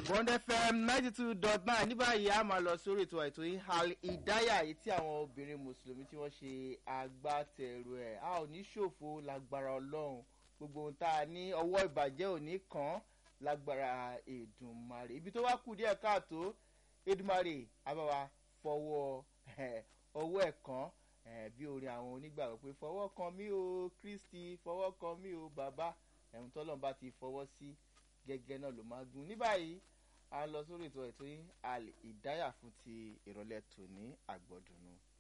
bond fm ninety two dot nine ní báyìí a máa lọ sórí ètò àìtó yìí al ìdáyà yìí tí àwọn obìnrin mùsùlùmí tí wọ́n ṣe agbátẹrù ẹ̀ a ò ní ṣòfò lágbára ọlọ́run gbogbo ohun tá a ní ọwọ́ ìbàjẹ́ ò ní kàn án lágbára èdùnmarè ibi tó wá kù díẹ̀ káàtó èdùnmarè àbáwá fọwọ́ ọwọ́ ẹ̀ kan bí orin àwọn onígbàgbọ́ pé fọwọ́ kan mí o kristi fọwọ́ kan mí o bàbá ẹ̀hún tọ́lọ́n bá ti fọwọ́ sí gẹ́gẹ́ náà ló máa gún ní báyìí a lọ sórí ètò ètò yìí al ìdáyà fún ti ìrọ̀lẹ́ tòní àgbọ̀dùnú.